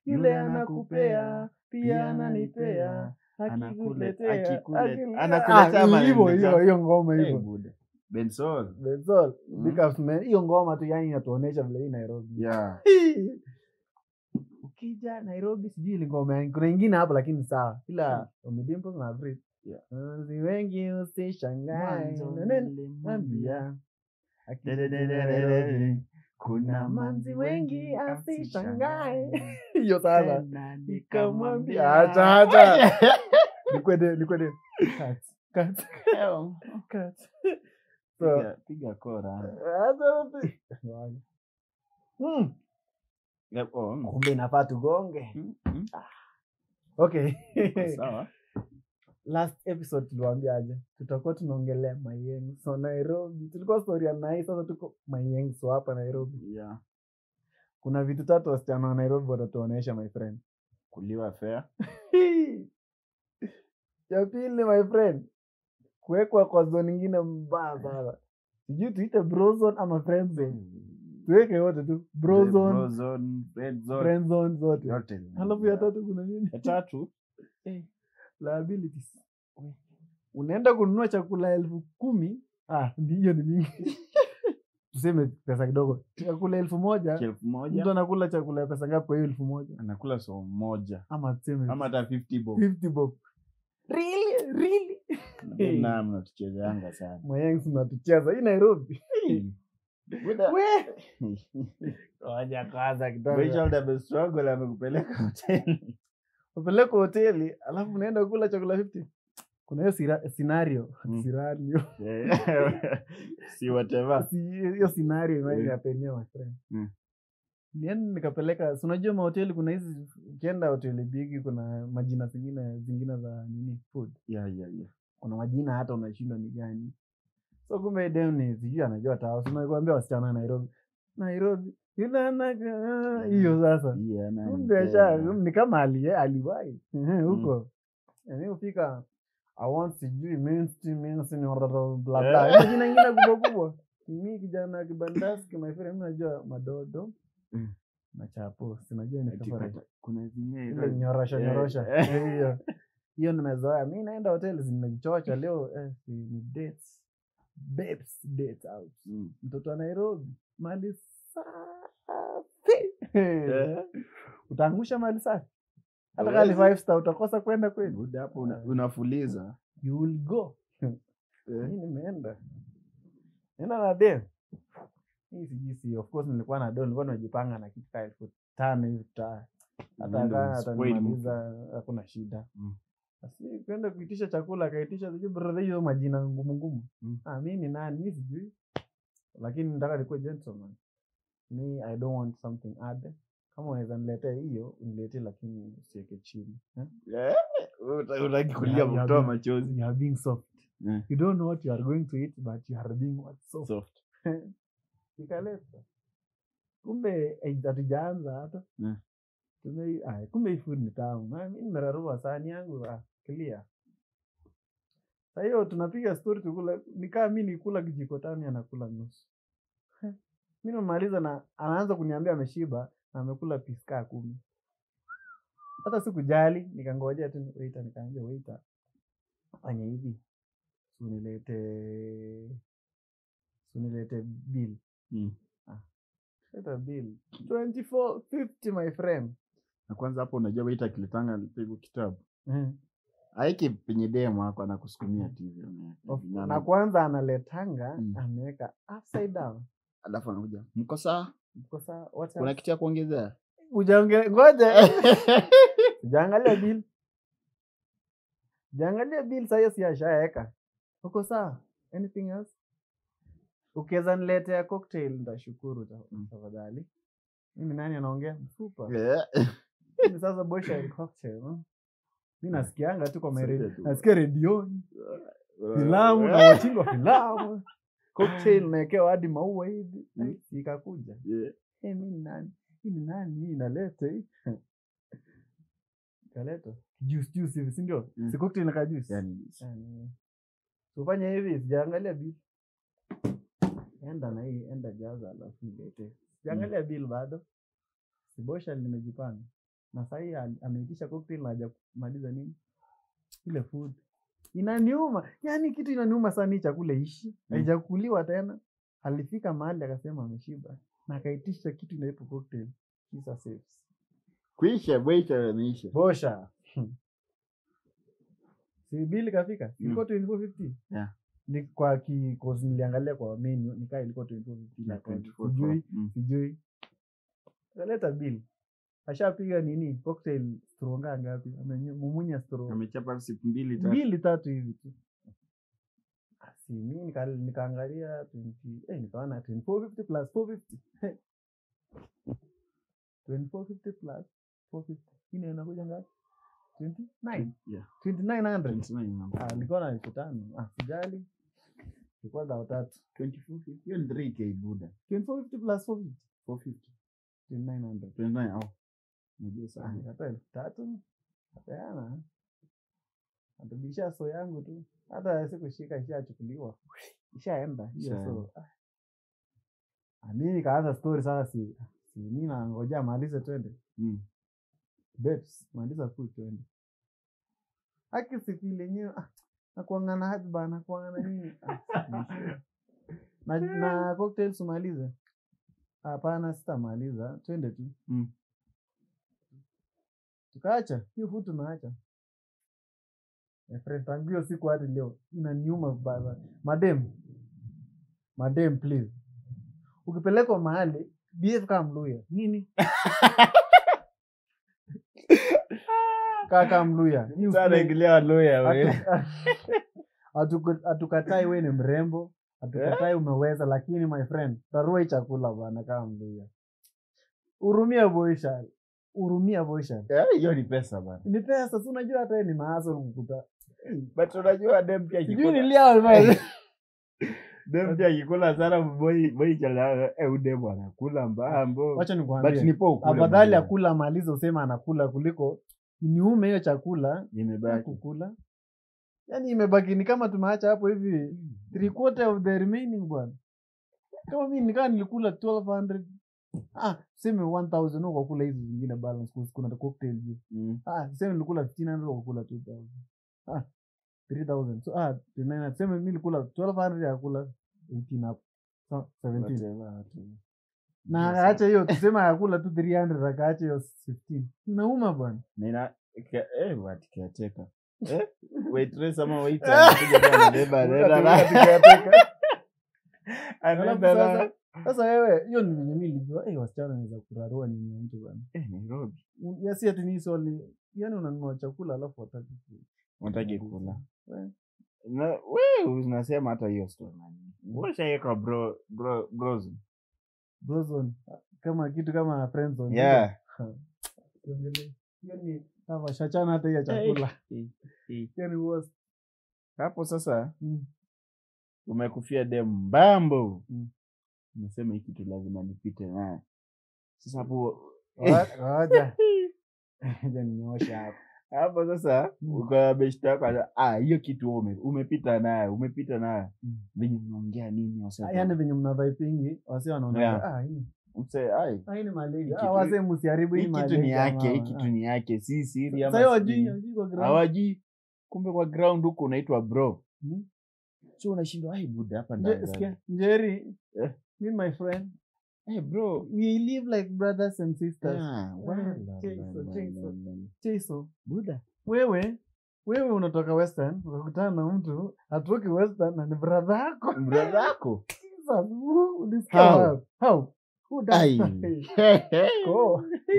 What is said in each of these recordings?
yule anakupea pia ananipea Anakule- akikuletea akikule- akile- anakuletea Ah, ama hivyo ananiletea? hiyo hiyo ngoma Eh, hivyo buda. Bensol. That's all. Mm. Big ups, man. hiyo ngoma tu yani inatuonesha vile hii Nairobi Yeah. Hii. ukija Nairobi sijui ile ngoma yangu. kuna ingine hapo lakini sawa ila Omidimpo na Brit Yeah. Wazi wengi usishangae Mwanzo Nene- nilimwambia, Mwambia. dededededede, kuna manzi wengi asishangae hiyo Tena sasa nikamwambia. nikamwambia acha acha nikwende nikwende cut cut cut so Piga- piga kora. acha Hmm, Yep, oh, mm. kumbe inafaa tugonge Mm, mm. okay Sawa. last episode tuliwaambia aje tutakuwa tunaongelea mayenso nairobi tulikuwa story ya nai sasa tuko mayenso hapa nairobi Yeah. kuna vitu tatu wasichana wa nairobi watatuonyesha my friend kuliwa fair ya pili my friend kuwekwa kwa zone ingine mbaya sana sijui tuite brozone ama friend zone tuweke yote tu brozone Brozone, red zone, friend zone zote yote ni- halafu ya tatu kuna nini ya tatu liabilities unaenda kununua chakula elfu kumi ah, ni- hiyo ni mingi tuseme pesa kidogo chakula elfu moja elfu mtu moja anakula chakula ya pesa ngapi kwa hiyo elfu moja anakula so moja ama tuseme ama hata 50 bob 50 bob really really Hey. na mnatuchezeanga sana mayangs mnatucheza hii nairobi Buda. We! Ngoja kwanza kidogo Rachel double struggle amekupeleka hoteli upeleka hoteli alafu unaenda kula chakula 50 kuna hiyo sira- scenario Mm. scenario si whatever Si- hiyo scenario imagine Yeah. happened, my friend Mm. Nilienda nikapeleka si unajua mahoteli kuna hizi ukienda hoteli bigi kuna majina zingine zingine za nini food yeah, yeah, yeah. kuna majina hata unashindwa ni gani so kumbe dem ni sijui anajua tao sinakuambia wasichana wa nairobi nairobi yule anaka hiyo sasa Yeah, na kumbe nipenda. asha ni kama ali aliwai Ehe, huko yani ufika I want sijui minsti minsti ni bla bla Hizo jina ingine kubwa kubwa mi kijana kibandaski my friend mi najua madodo Mm. na chapo sinajua ni Ati tofauti. pata- kuna zingine ile nyorosha Eh, nyorosha eh. Eh, hiyo hiyo nimezoea mi naenda hoteli zimejichocha leo eh, si ni dates babes dates out Mm. mtoto wa nairobi mali safi Eh. utaangusha mali safi hata Huwezi. kali five star utakosa kwenda kweli Buda hapo una- unafuliza you will go Eh. mi nimeenda enda na dem hii sijui si of course nilikuwa na do nilikuwa nimejipanga na kitu kaa elfu tano hivi ta hata Unaenda kaa unaspoil atanimaliza hakuna shida Mm. asi kwenda kuitisha chakula akaitisha sijui brother hiyo majina ngumu ngumu Mm. ah, mi ni nani mi sijui lakini nataka nikuwe gentleman mi i don't want something other kama unaweza niletea hiyo uniletee lakini usiweke chini eh? Eh, uta- utaki kulia Yeah, yeah, kutoa yeah. machozi you are being soft Eh, you don't know what you are going to eat but you are being what soft soft. ikaleta kumbe eh, hatujaanza hata Mm. Tume- ah, kumbe hii food ni tamu Ah, mi nimerarua sahani yangu ah, clear sa hiyo tunapiga story tukula nikaa mi nikula kijiko tano anakula nusu Heh, mi namaliza na anaanza kuniambia ameshiba na amekula piska kumi hata sikujali nikangojea tu waita nikaambia waita fanya hivi sunilete sunilete bill Mm. leta bill 2450 my friend na kwanza hapo unajua waita kilitanga pigo kitabu mm. aiki penye demo ako anakusukumia tv ameweka Of- hivi, na na- kwanza analetanga Mm. ameweka upside down alafu anakuja mko saa Kwa saa- what kuna else? kitu ya kuongezea Ujaonge- ngoja jaangalia bill jaangalia bill sahiyo si ashaeka uko sawa anything else ukiweza niletea cocktail ntashukuru ta- Mm. tafadhali mimi nani anaongea mfupa Eh, Mimi sasa boysha cocktail huh? mi nasikianga tu kwa Saidia maredio tu. nasikia redioni eh, filamu na wachingwa filamu cocktail naekewa hadi maua hivi Mm. Eh, ikakuja eh, hey, mi ni nani hii ni nani hii inaleta hii ikaleta juice juice hivi sindio Mm. si cocktail naka juice yani, Yani, tufanye hivi sijaangalia bill enda na hii enda jaza alafu nilete sijaangalia bill bado sibosha nimejipanga na sahii al- ameitisha cocktail na hajamaliza nini ile food inaniuma yani kitu inaniuma sana hii chakula ishi haijakuliwa tena alifika mahali akasema ameshiba na akaitisha kitu inaitwa cocktail kisa saves kuisha bwecha ameisha bosha si bili kafika Mm. ilikuwa 2450 Yeah. ni kwa ki cause niliangalia kwa menu nikaa ilikuwa 2450 Na na kwa- 24 sijui Mm. sijui kaleta bill ashapiga nini cocktail stronga ngapi amemumunya stro amechapa siku mbili tatu mbili tatu hivi tu Ah, si mi nika- nikaangalia 20 eh, nikaona 2450 plus 450 Eh. 2450 plus 450 ine inakuja ngapi 29 Yeah. 2900 29 mambo. ah nilikuwa na elfu tano ah sijali ilikuwa dhao tatu 24, hiyo ni 3k buda 2450 plus 450 450 2900 29 au unajua Ah, sana nikatoa elfu tatu kapeana atubisha so yangu tu hata sikushika ishachukuliwa ishaenda hiyo so Ishaenda. ah. Ah, mi nikaanza story sasa si, si mi nangoja malize twende Mm. babes maliza food twende haki siku ile yenyewe ah, nakuangana hajba nakuangana nini ah, siku- na, na cocktails umalize hapana sitamaliza twende tu Mm. tukaacha hiyo food tunaacha Eh, friend tangu hiyo siku hadi leo inaniuma baba madem madem please ukipelekwa mahali behave kama mluya nini kaa kama mluya Hii Sasa ufue- ingilia waloya wewe. Hatu- hatuku- hatukatai we ni mrembo hatukatai umeweza lakini my friend tarua hii chakula bana kama mluya urumia boisha urumia boisha Eh, hiyo ni pesa bana ni pesa si unajua hata yeye ni maaso kukuta but unajua dem pia sijui akikula nilia dem pia akikula sana boy boy chala eh udem anakula mbambo wacha but nikwambie nipo ukule afadhali mwenyewe. akula amalize usema anakula kuliko niume hiyo chakula imebaki kukula yaani imebaki ni kama tumeacha hapo hivi three quarter of the remaining bwana kama mi nikaa nilikula 1200 ah seme 1000 huko kula hizi zingine balance kus- kuna cocktail juu Mm. ah seme nilikula 1500 huko kula 2000 ah 3000 so ah 29 seme mi nilikula 1200 ya kula 18 hapo so 17 Whatever, whatever. na Yes, akaacha hiyo tuseme akakula tu 300 akaacha hiyo 15 nauma bwana Nina ke- eh what caretaker. Eh? Waitress ama waiter anakuja tu anabeba anaenda na- Alafu anaenda na- sasa sasa wewe hiyo ni venye mi nilijua eh wasichana wanaweza kurarua nini ya mtu bwana Eh, Nairobi yasi ati ni swali yani unanunua chakula alafu wataki ku- unataki kula Eh. na we unasema hata hiyo story nani ushaeka bro bro bros brozone kama kitu kama friendzone yeah Usiongelee. hiyo ni kama shachana hata hiyo chakula Eh, eh. hiyo ni worst hapo sasa Mm. umekufia dem mbambo Mm. unasema hii kitu lazima nipite naye sasa hapo Wa- ngoja ngoja ninyooshe hapo hapo sasa Mm. uko beshta yako ana- ah hiyo kitu ume, umepita naye umepita naye Mm. venye mnaongea nini wase Ah, yaani venye mna vipingi wasi wanaona Yeah. ah hii mse ai ah, hii ni malaria Hii ah kitu- wase msiharibu hii hii kitu ni malaria yake hii mama. kitu Ah. ni yake si siri ama Sasa hiyo sijui. wajui wajui kwa ground. hawajui kumbe kwa ground huko unaitwa bro Mm. so unashindwa ai buda hapa Nje- ndani sikia, Njeri, Eh. me and my friend, hey bro we live like brothers and sisters. ah, Eh, wala, cheso, la, la, cheso. la, la. Cheso, buda wewe wewe unatoka western ukakutana na mtu atoki western na ni brother yako brother yako Jesus, who- ulisikia How? wapi? How? Who does ai that? Ko.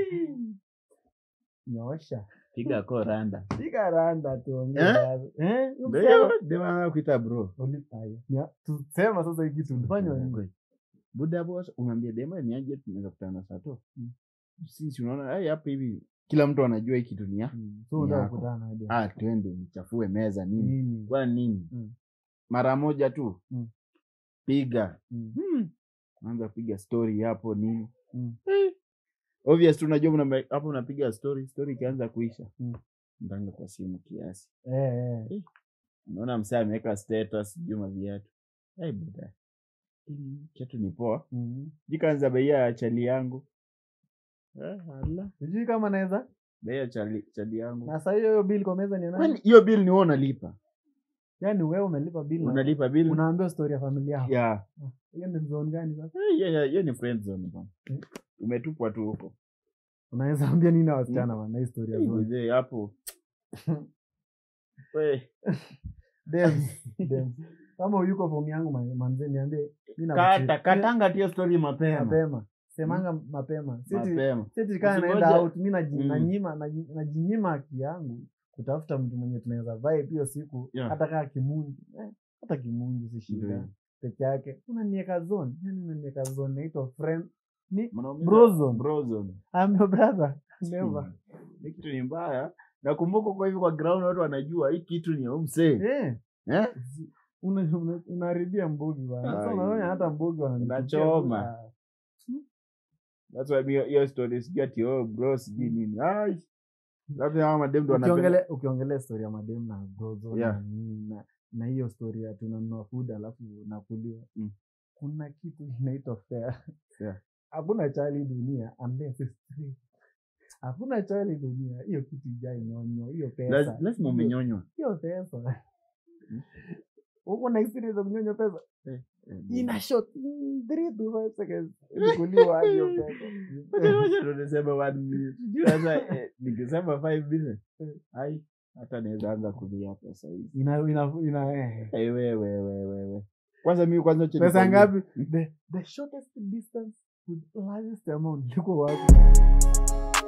nyosha piga ko randa piga randa tuongee Eh? basi. Eh, ndio umsema? ndio maana kuita bro Uli- aya. Nya- tusema sasa hiki tulifanywa nini? buda boss unaambia dema ni aje tunaweza kutana na sato Mm. sisi unaona ai hapa hivi kila mtu anajua hii kitu ni ya Mm, so unataka Yako. kukutana aje? ah twende nichafue meza nini Nini? kwa nini Mm. mara moja tu Mm. piga Mm. hmm. anza kupiga story hapo nini Mm. Eh. obvious tu unajua mna- hapo unapiga story story ikianza kuisha Mm. ndanga kwa simu kiasi Eh, eh. unaona msee ameweka status sijui maviatu hey, buda hii kiatu ni poa Mhm. jikaanza beia chali yangu eh, ala. sijui kama naweza Bei chali chali yangu. na saa hiyo hiyo bill kwa meza ni ya nani? Kwani hiyo bill ni wewe unalipa? Yaani wewe umelipa bill na Unalipa bill? unaambia story ya familia yako. Yeah. Hiyo ni zone gani sasa? Eh, hiyo hiyo- hiyo ni friend zone bwana. Mm. Umetupwa tu huko. Unaweza ambia nini na wasichana bana hii story ya zone? Mzee hapo. We, Dems, Dems. Kama uyuko fomu yangu ma- manze niambie mimi na kata katanga tu hiyo story mapema. mapema. Semanga mapema. Siti Mapema. siti kama Usingoje- naenda out mimi naji- Mm. nanyima naji- najinyima haki yangu kutafuta mtu mwenye tunaweza vibe hiyo siku Yeah. hata kaa kimunji. Eh, hata kimunji si Ndio shida. hiyo. Peke yake. Unaniweka zone. Yaani unaniweka zone naitwa friend. Ni Mnaumiza- Bro zone. Bro zone. I'm your brother. Never. Hii kitu ni mbaya. Nakumbuka kwa hivi kwa ground watu wanajua hii kitu ni ya huyu msee. Eh. Eh? Una- una- unaharibia mbugi bana. Sasa Ai. unaona hata mbugi wananichukia. Unachoma. Ah. That's why hiyo hiyo story sijui ati oh bro sijui nini. Ai. Labda hawa madem ndo wanapenda. ukiongelea ukiongelea story ya madem na brozo Yeah. na nini na na hiyo story ya tunanunua food alafu nakuliwa Mm. kuna kitu inaitwa fair Yeah. hakuna chali dunia unless it's free hakuna chali dunia hiyo kitu ijai nyonyo hiyo pesa Laz- Lazima umenyonywa. hiyo pesa uko na experience ya kunyonya pesa Eh, ina shot 3 to 5 seconds kuliwa hadi hiyo pesa Wacha- wacha ndo niseme one minute. Sijui sasa eh, nikisema five minutes. Ai, hata naweza anza kulia pesa hizi. ina ina ina eh. Eh, wewe wewe wewe. Kwanza mimi kwanza acha pesa nikwambie. ngapi the, the shortest distance with largest amount liko wapi